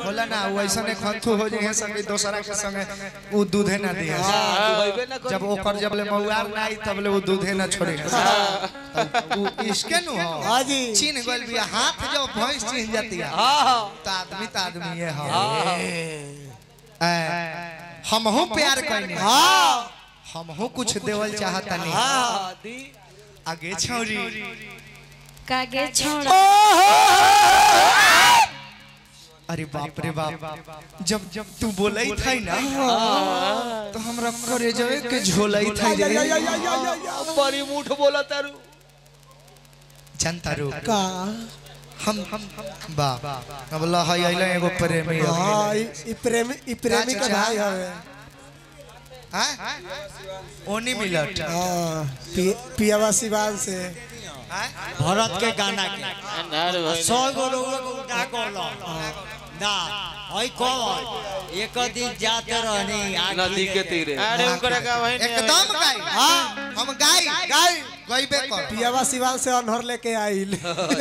होला ना वो ऐसा ने खंथु हो जाए सब दोसरा के संगे वो दूधे ना दिया जब ओकर जब ले मौआर ना आई तब ले वो दूधे ना छोड़े वो इसके नु हो हाँ जी चीन गल भी हाथ जो भैंस चीन जाती है तो आदमी तो आदमी ये हो हम हो प्यार करने हाँ हम हो कुछ देवल चाहता नहीं आगे छौरी कागे छोड़ा अरे बाप रे बाप जब जब तू बोलई था ना तो हमरा करे जवे के झोलई था या, या, या, रे या, या, या, या। बड़ी मुठ बोला तारू जनता रो का हम हम बा अब ला है आइला एगो प्रेमी अब हाँ ई ई प्रेमी ई प्रेमी के भाई हवे हैं ओनी मिलट हाँ पि- पियावा सिवान से हैं भरत के गाना के सौ गो लोग उल्टा करलो ना हई कौन एक दिन जाते रहनी आखी नदी के तीरे अरे उनकरा का वही एकदम गाई हाँ हम गाई गाई गईबे कर पियावा सिवान से अनहर लेके आइल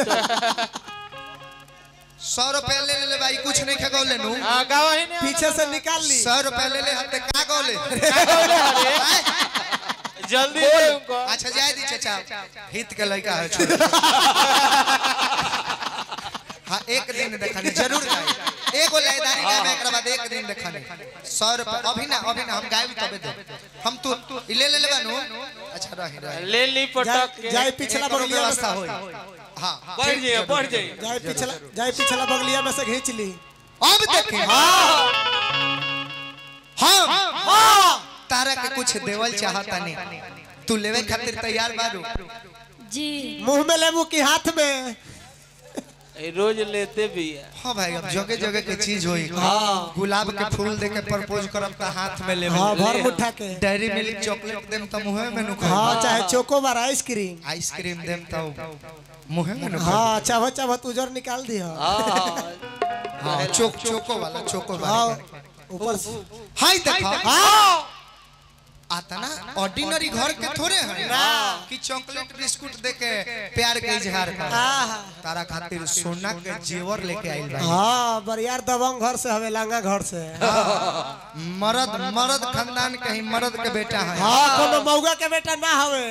सौ रुपया ले ले ले भाई कुछ नहीं खा गौले नु हां का वही ने पीछे से निकाल ली सौ रुपया ले ले हते का गौले जल्दी दे उनको अच्छा जाए दी चाचा हित के लड़का है छोड़ हाँ एक दिन देखने जरूर गाए एगो लयदारी गाए में एकरा बाद एक दिन देखने सौ रुपया अभी ना अभी ना हम गाए तबे दे हम तू ई ले ले ले बानू अच्छा रही रही ले ली पटक के जाए पिछला एकरो बगलिया में व्यवस्था से होई हाँ बढ़ जाइए बढ़ जाइए जाए पिछला जाए पिछला बगलिया में से खींच ली अब देखे हाँ तारा के कुछ देवल चाहता नहीं तू लेवे खातिर तैयार बारू जी मुंह में लेबू की हाथ में ए, रोज लेते भी है हाँ भाई अब जगह जगह के चीज होई गुलाब के फूल दे के प्रपोज करब त हाथ में लेवे हाँ भर मुठा के डेयरी मिल्क चॉकलेट देम त मुंह में नु हाँ चाहे चोकोबार आइसक्रीम आइसक्रीम देम त मुंह में नु हाँ चाहो चाहो तू उजर निकाल दी हाँ चोक चोको वाला चोको हाँ वाला ऊपर से हाय देखो हाँ आता ना ऑर्डिनरी घर के थोड़े हैं कि चॉकलेट बिस्कुट दे के प्यार के इजहार कर तारा खातिर सोना के जेवर लेके आइल बा हाँ बरियार दबंग घर से हवे लांगा घर से मर्द मर्द खानदान के ही मर्द के बेटा है हाँ कोनो मौगा के बेटा ना हवे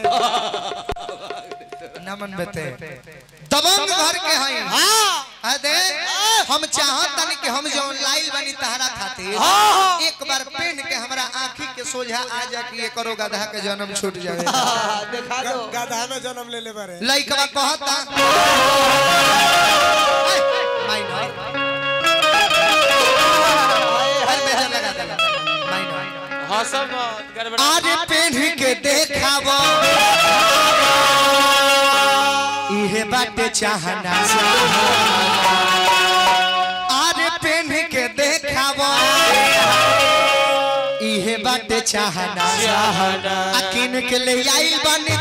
नमन बेटे दबंग घर के हैं हाँ दे हम चाहत तनी कि हम जौन लाइल बनी तहरा खातिर एक बार पेन के हमरा आंखी के सोझा आ जा कि ये करो गधा के जन्म छूट जावे दिखा दो ग- गधा में जन्म ले ले बारे लइकवा कहता माइनर हर बेजा लगा देला माइनर हंसब मत गड़बड़ा आज पेन के देखावो इहे बाटे चाहना आज पेन के देखावो इहे बाटे चाहना अकिन के ले आइल बनी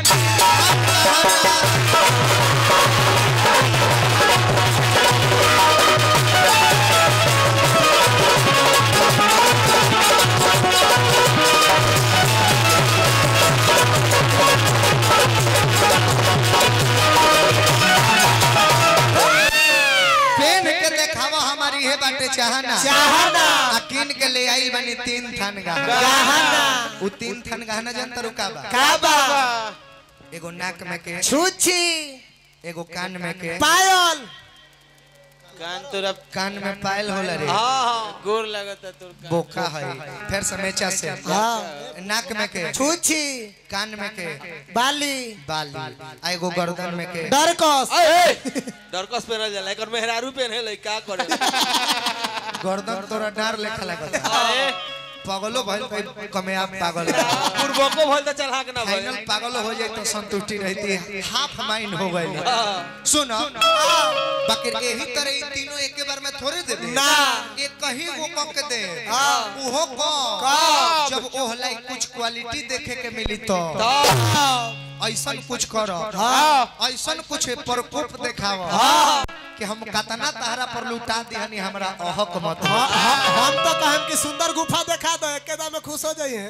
पेन के देखावा हमारी हे बाटे चाहना चाहना अकिन के ले आइल बनी तीन थान गहना चाहना उ तीन थान गहना जनता रुका बा काबा एगो नाक में के छुच्छी एगो कान में के पायल कान तोरा कान में पायल होला रे हाँ हाँ गोर लगता तोर कान बोका है फिर समेचा से हाँ नाक में के छुच्छी कान में के बाली बाली आ एगो गर्दन में के डरकस डरकस पहनल जाला एकर मेहरारू पहने ले का करे गर्दन तोरा डार लेखा लगता अरे पागलो भइल कोई कमे आप पागल पूर्वको भइल त चढ़ा के ना भइल फाइनल पागल हो जाए तो संतुष्टि रहती है हाफ माइंड हो गई सुनो बाकी यही तरह ये तीनों एक बार में थोड़े दे दे ना। ये कहीं वो कह के दे हाँ। उहो को जब ओह लाई कुछ क्वालिटी देखे के मिली तो ऐसा कुछ करो ऐसा कुछ प्रकोप देखाव कि हम कतना तहरा पर लुटा दिहनी हमरा अहक मत हाँ, हाँ, हम तो कहम कि सुंदर गुफा देखा दो एक में खुश हो जाइए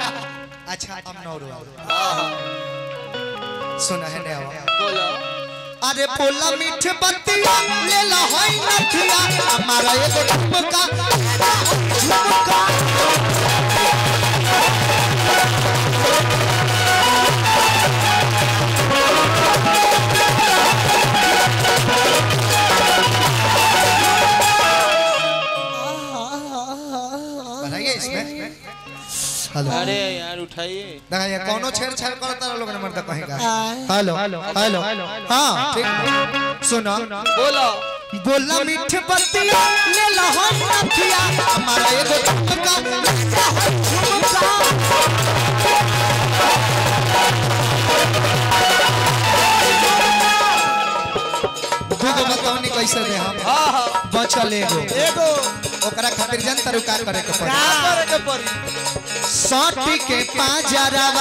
अच्छा अब नौ रो सुना है ने आओ बोलो अरे बोला मीठ बतिया ले ला होई नथिया हमारा एगो झुमका झुमका बताइए इसमें हेलो अरे यार उठाइए देखा ये कौनो छेड़छाड़ करता रहा लोग नंबर तक कहेगा हेलो हेलो हाँ ठीक सुनो बोलो बोला मीठ बतिया ले ला हो नथिया हमारा एगो झुमका झुमका दूगो बतौनी कैसे दे हम हाँ हाँ बचल एगो एगो ओकरा खातिर जनता रुका करे के पड़ी क्या करे के पड़ी साटी के पाजरवा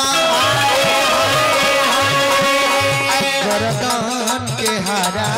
गरदन के हरा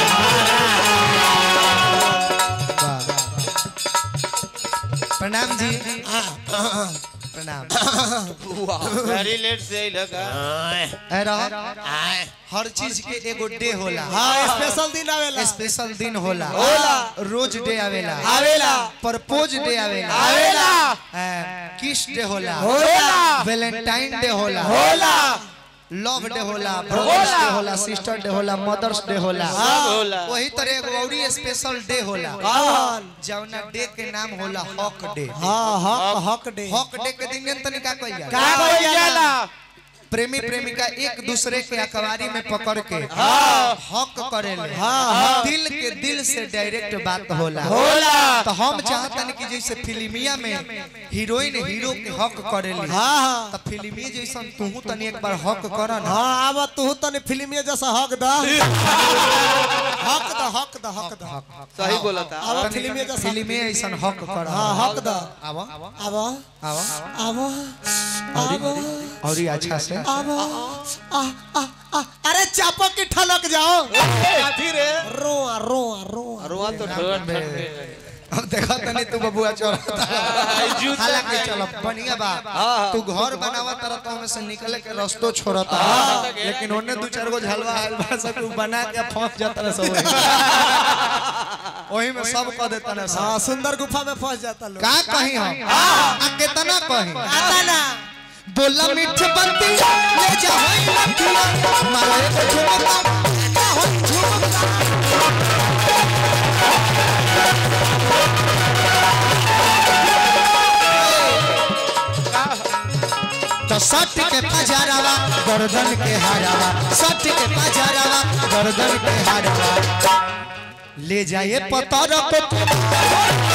प्रणाम जी प्रणाम गाड़ी लेट से आई लगा है रह हर चीज के एगो डे होला हाँ स्पेशल दिन आवेला स्पेशल दिन होला होला। रोज डे आवेला आवेला प्रपोज डे आवेला आवेला किस डे होला होला। वैलेंटाइन डे होला होला लव डे होला ब्रदर्स डे होला सिस्टर डे होला मदर्स डे होला सब होला वही तरह एगो औरी स्पेशल डे होला कौन जौना डे के नाम होला हक डे हाँ हक हक डे हक डे के दिन तनी का कइल का जाला कइल जाला प्रेमी प्रेमिका एक दूसरे के अखबारी में पकड़ के हक करेले दिल के दिल से डायरेक्ट बात होला होला तो हम चाहतन कि जैसे फिल्मिया में हीरोइन हीरो के हक करेली हाँ हाँ तो फिल्मी जैसन तू तनी एक बार हक कर ना हाँ अब तू तने फिल्म जैसा हक द हक द हक द हक द सही बोला था अब फिल्म जैसा फिल्मी ऐसन हक कर हाँ हक द आवा अब आवा अब अब और ही अच्छा से अब आ आ आ अरे चापो की ठलक जाओ काठी रे रोआ रोआ रोआ रुआ तो अब देखा तनी तू बबुआ चल हालांकि चलो बढ़िया बा तू घर बनावा तरह तो हमें से निकले के रास्तो छोड़ता लेकिन ओने दू चार गो झलवा आइल बा सब तू बना के फंस जाता रहे सब वही में सब कह देता ना सब हाँ सुंदर गुफा में फंस जाता लोग का कहीं हम आ कितना कहीं आता ना बोला मीठ बंती ले जा होई लखिया मारे को झुमका जा होई झुमका तो सट के पजारावा गर्दन के हारावा सट के पजारावा गर्दन के हारावा ले जाए पतर को